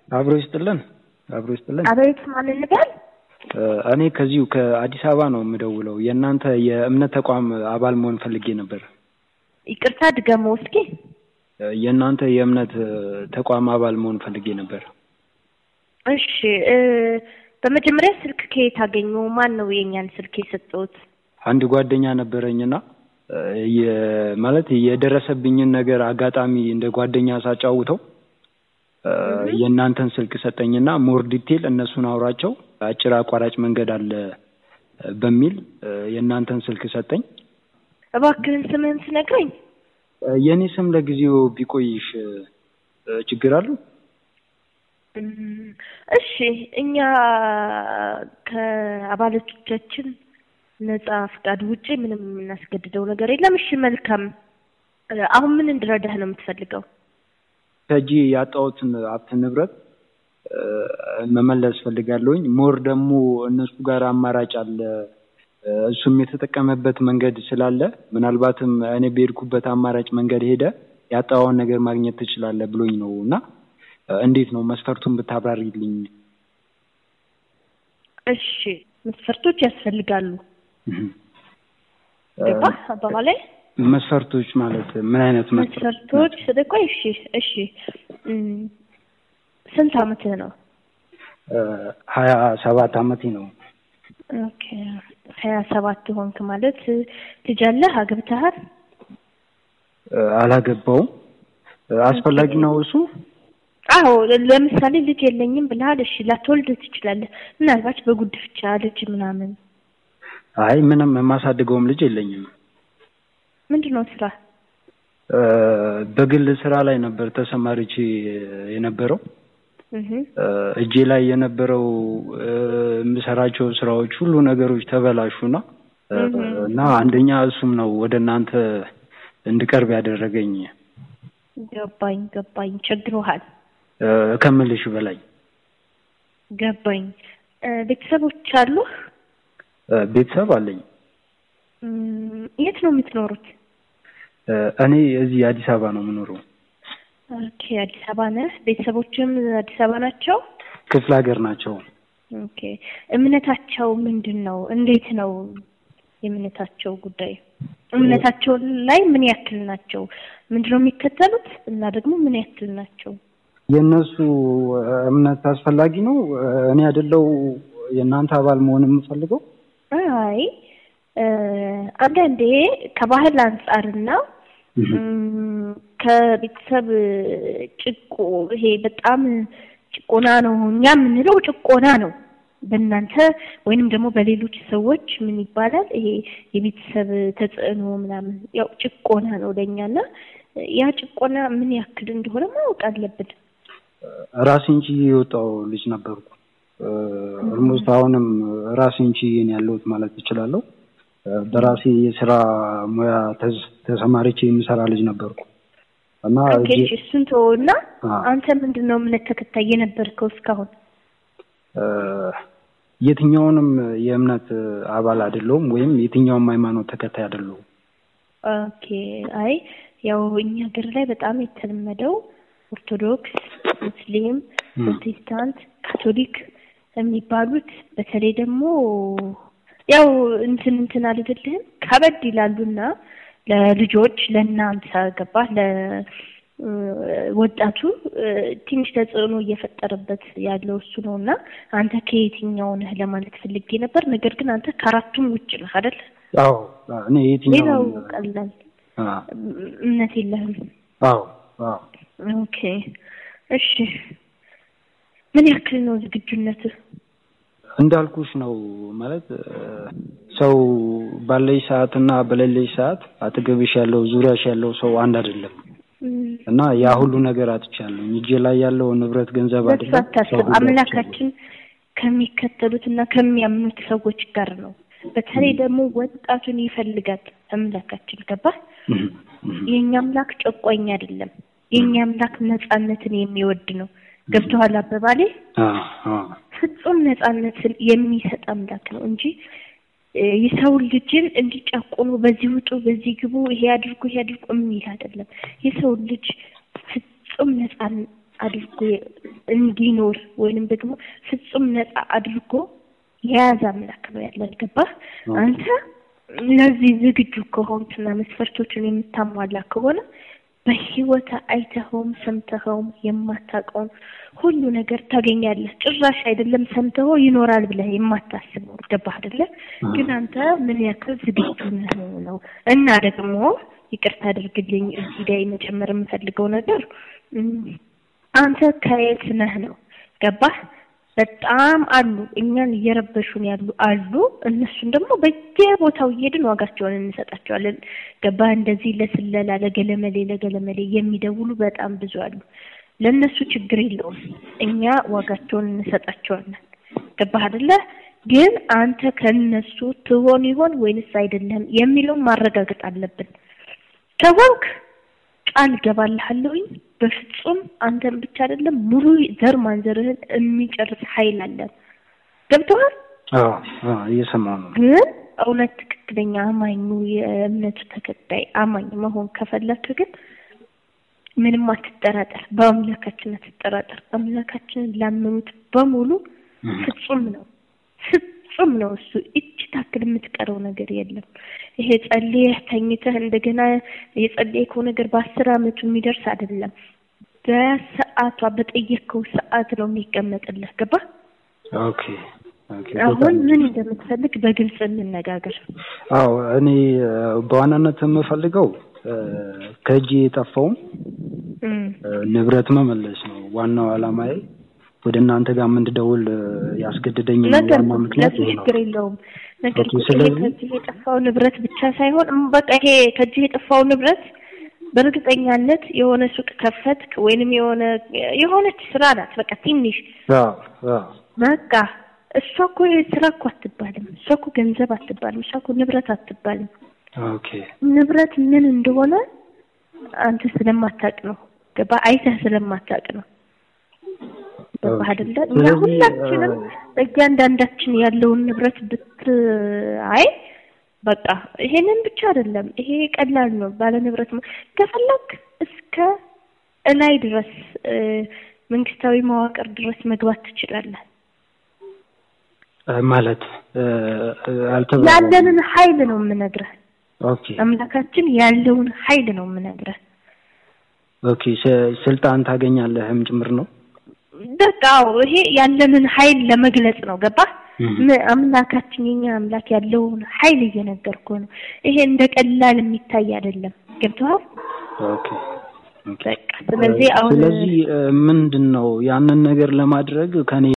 አብሮ ይስጥልን። አብሮ ይስጥልን። አቤት ማን ልበል? እኔ ከዚሁ ከአዲስ አበባ ነው የምደውለው። የእናንተ የእምነት ተቋም አባል መሆን ፈልጌ ነበር። ይቅርታ ድገሞ እስኪ። የእናንተ የእምነት ተቋም አባል መሆን ፈልጌ ነበር። እሺ እ በመጀመሪያ ስልክ ከየት አገኙ? ማን ነው የእኛን ስልክ የሰጠውት? አንድ ጓደኛ ነበረኝና የ- ማለት የደረሰብኝን ነገር አጋጣሚ እንደ ጓደኛ ሳጫውተው የእናንተን ስልክ ሰጠኝና ሞር ዲቴል እነሱን አውራቸው አጭር አቋራጭ መንገድ አለ በሚል የእናንተን ስልክ ሰጠኝ። እባክህን ስምህን ትነግረኝ? የእኔ ስም ለጊዜው ቢቆይሽ ችግር አለው? እም፣ እሺ እኛ ከአባላቶቻችን ነጻ ፍቃድ ውጪ ምንም የምናስገድደው ነገር የለም። እሺ መልካም። አሁን ምን እንድረዳህ ነው የምትፈልገው? ከእጄ ያጣሁትን ሀብት ንብረት መመለስ ፈልጋለሁኝ። ሞር ደግሞ እነሱ ጋር አማራጭ አለ። እሱም የተጠቀመበት መንገድ ስላለ ምናልባትም እኔ በሄድኩበት አማራጭ መንገድ ሄደ ያጣኸውን ነገር ማግኘት ትችላለህ ብሎኝ ነው እና እንዴት ነው መስፈርቱን ብታብራሪልኝ። እሺ መስፈርቶች ያስፈልጋሉ። ገባህ አባባላይ? መስፈርቶች ማለት ምን አይነት መስፈርቶች ስለቆይ እሺ እሺ እም፣ ስንት አመትህ ነው? ሀያ ሰባት አመቴ ነው። ኦኬ ሀያ ሰባት ሆንክ ማለት ልጅ አለህ? አግብተሃል? አላገባውም። አስፈላጊ ነው እሱ? አዎ ለምሳሌ ልጅ የለኝም ብለሃል። እሺ ላትወልድ ትችላለህ። ምናልባት በጉድፍቻ ልጅ ምናምን። አይ ምንም የማሳድገውም ልጅ የለኝም። ምንድን ነው ስራ? በግል ስራ ላይ ነበር ተሰማርቼ የነበረው። እህ እጄ ላይ የነበረው የምሰራቸው ስራዎች ሁሉ ነገሮች ተበላሹና እና አንደኛ እሱም ነው ወደ እናንተ እንድቀርብ ያደረገኝ ገባኝ ገባኝ። ቸግሮሃል። ከምልሽ በላይ ገባኝ። ቤተሰቦች አሉህ? ቤተሰብ አለኝ። እም፣ የት ነው የምትኖሩት? እኔ እዚህ አዲስ አበባ ነው የምኖረው። ኦኬ አዲስ አበባ ነህ። ቤተሰቦችም አዲስ አበባ ናቸው? ክፍለ ሀገር ናቸው። ኦኬ እምነታቸው ምንድን ነው? እንዴት ነው የእምነታቸው ጉዳይ? እምነታቸው ላይ ምን ያክል ናቸው? ምንድን ነው የሚከተሉት? እና ደግሞ ምን ያክል ናቸው? የእነሱ እምነት አስፈላጊ ነው። እኔ አይደለው የእናንተ አባል መሆን የምፈልገው። አይ እ፣ አንዳንዴ ከባህል አንጻርና እም፣ ከቤተሰብ ጭቆ ይሄ በጣም ጭቆና ነው እኛ የምንለው ጭቆና ነው። በእናንተ ወይንም ደግሞ በሌሎች ሰዎች ምን ይባላል? ይሄ የቤተሰብ ተጽዕኖ ምናምን ያው ጭቆና ነው ለእኛና ያ ጭቆና ምን ያክል እንደሆነ ማወቅ አለብን። ራሴን ችዬ የወጣው ልጅ ነበርኩ። ኦልሞስት አሁንም ራሴን ችዬ ነው ያለሁት ማለት እችላለሁ። በራሴ የስራ ሙያ ተዝ- ተሰማርቼ የምሰራ ልጅ ነበርኩ እና ኦኬ እጄ- እሺ፣ እሱን ተወውና አዎ። አንተ ምንድን ነው እምነት ተከታይ የነበርከው እስካሁን? እ፣ የትኛውንም የእምነት አባል አይደለሁም ወይም የትኛውም ሃይማኖት ተከታይ አይደለሁም። ኦኬ አይ ያው እኛ ሀገር ላይ በጣም የተለመደው ኦርቶዶክስ፣ ሙስሊም፣ ም። ፕሮቴስታንት፣ ካቶሊክ የሚባሉት በተለይ ደግሞ ያው እንትን እንትን አልልልህም ከበድ ይላሉና ለልጆች ለእናንተ ገባህ ለ እ፣ ወጣቱ እ፣ ትንሽ ተጽዕኖ እየፈጠረበት ያለው እሱ ነው እና አንተ ከየትኛው ነህ ለማለት ፈልጌ ነበር። ነገር ግን አንተ ከአራቱም ውጭ ነህ አይደል? አዎ እኔ ሌላው የትኛውም ቀላል አ፣ እምነት የለህም። አዎ አዎ ኦኬ እሺ፣ ምን ያክል ነው ዝግጁነትህ? እንዳልኩሽ ነው ማለት እ፣ ሰው ባለሽ ሰዓት እና በሌለሽ ሰዓት አጠገብሽ ያለው ዙሪያሽ ያለው ሰው አንድ አይደለም እም፣ እና ያ ሁሉ ነገር አጥቻለሁ። እጄ ላይ ያለው ንብረት ገንዘብ በሱ አይደለም። ሰው አታስብ። ሁሉ አጥቻለሁ። አምላካችን ከሚከተሉት እና ከሚያምኑት ሰዎች ጋር ነው። በተለይ ደግሞ ወጣቱን ይፈልጋል አምላካችን። ገባህ? እህ፣ እህ። የእኛ አምላክ ጨቋኝ አይደለም። የእኛ አምላክ ነጻነትን የሚወድ ነው። ገብቶሃል አባባሌ? አ፣ አ፣ ፍጹም ነጻነትን የሚሰጥ አምላክ ነው እንጂ እ፣ የሰው ልጅን እንዲጨቁኑ በዚህ ውጡ፣ በዚህ ግቡ፣ ይሄ አድርጉ፣ ይሄ አድርጉ የሚል አይደለም። የሰው ልጅ ፍጹም ነጻን አድርጎ እንዲኖር ወይንም ደግሞ ፍጹም ነፃ አድርጎ የያዘ አምላክ ነው ያለን። ገባህ? አንተ ለዚህ ዝግጁ ከሆንክና መስፈርቶችን የምታሟላ ከሆነ በህይወት አይተኸውም ሰምተኸውም የማታውቀውን ሁሉ ነገር ታገኛለህ። ጭራሽ አይደለም ሰምተኸው ይኖራል ብለህ የማታስበው ገባህ አይደለ? ግን አንተ ምን ያክል ዝግጁ ነህ ነው። እና ደግሞ ይቅርታ አድርግልኝ እዚህ ላይ መጨመር የምፈልገው ነገር አንተ ከየት ነህ ነው። ገባህ? በጣም አሉ እኛን እየረበሹን ያሉ አሉ። እነሱን ደግሞ በየቦታው እየሄድን ዋጋቸውን እንሰጣቸዋለን። ገባህ? እንደዚህ ለስለላ ለገለመሌ ለገለመሌ የሚደውሉ በጣም ብዙ አሉ። ለእነሱ ችግር የለውም፣ እኛ ዋጋቸውን እንሰጣቸዋለን። ገባህ አይደለ? ግን አንተ ከነሱ ትሆን ይሆን ወይንስ አይደለም የሚለውን ማረጋገጥ አለብን። ከሆንክ ቃል ገባልሃለሁኝ በፍጹም አንተን ብቻ አይደለም ሙሉ ዘር ማንዘርህን የሚጨርስ ኃይል አለን። ገብቶሃል? አዎ አዎ፣ እየሰማሁ ነው። ግን እውነት ትክክለኛ አማኙ የእምነቱ ተከታይ አማኝ መሆን ከፈለክ ግን ምንም አትጠራጠር፣ በአምላካችን አትጠራጠር። አምላካችንን ላመኑት በሙሉ ፍጹም ነው፣ ፍጹም ነው። እሱ እጅ ታክል የምትቀረው ነገር የለም። ይሄ ጸልየህ ተኝተህ እንደገና የጸለየከው ነገር በአስር አመቱ የሚደርስ አይደለም። በሰዓቷ በጠየቅከው ሰዓት ነው የሚቀመጥልህ። ገባ? ኦኬ ኦኬ። አሁን ምን እንደምትፈልግ በግልጽ እንነጋገር። አዎ እኔ በዋናነት የምፈልገው ከእጅ የጠፋውን ንብረት መመለስ ነው ዋናው አላማዬ። ወደ እናንተ ጋር እንድደውል ያስገድደኝ ነገር ዋና ምክንያት ይሄ ነው። ችግር የለውም። ነገር ኦኬ፣ ግን ይሄ ስለዚህ- ከእጅህ የጠፋው ንብረት ብቻ ሳይሆን እም በቃ ይሄ ከእጅህ የጠፋው ንብረት በእርግጠኛነት የሆነ ሱቅ ከፈትክ ወይንም የሆነ የሆነች ስራ ናት። በቃ ትንሽ አዎ አዎ በቃ እሷ እኮ ስራ እኮ አትባልም። እሷ እኮ ገንዘብ አትባልም። እሷ እኮ ንብረት አትባልም። ኦኬ ንብረት ምን እንደሆነ አንተ ስለማታውቅ ነው። ገባ? አይተህ ስለማታውቅ ነው። ገባህ አይደለ? እኛ ስለዚህ፣ ሁላችንም እያንዳንዳችን ያለውን ንብረት ብታይ በቃ ይሄንን ብቻ አይደለም። ይሄ ቀላል ነው። ባለ ንብረት መ- ከፈለክ እስከ እላይ ድረስ እ፣ መንግስታዊ መዋቅር ድረስ መግባት ትችላለህ። እ፣ ማለት እ፣ እ፣ አልተባለም። ያለንን ኃይል ነው የምነግርህ። ኦኬ አምላካችን ያለውን ኃይል ነው የምነግርህ። ኦኬ ስ- ስልጣን ታገኛለህም ጭምር ነው። በቃ አዎ፣ ይሄ ያለንን ኃይል ለመግለጽ ነው። ገባህ? እም። ም- አምላካችን የኛ አምላክ ያለውን ኃይል እየነገርኩህ ነው። ይሄ እንደ ቀላል የሚታይ አይደለም። ገብቶሃል? ኦኬ ኦኬ። በቃ ስለዚህ አሁን ስለዚህ ምንድን ነው ያንን ነገር ለማድረግ ከኔ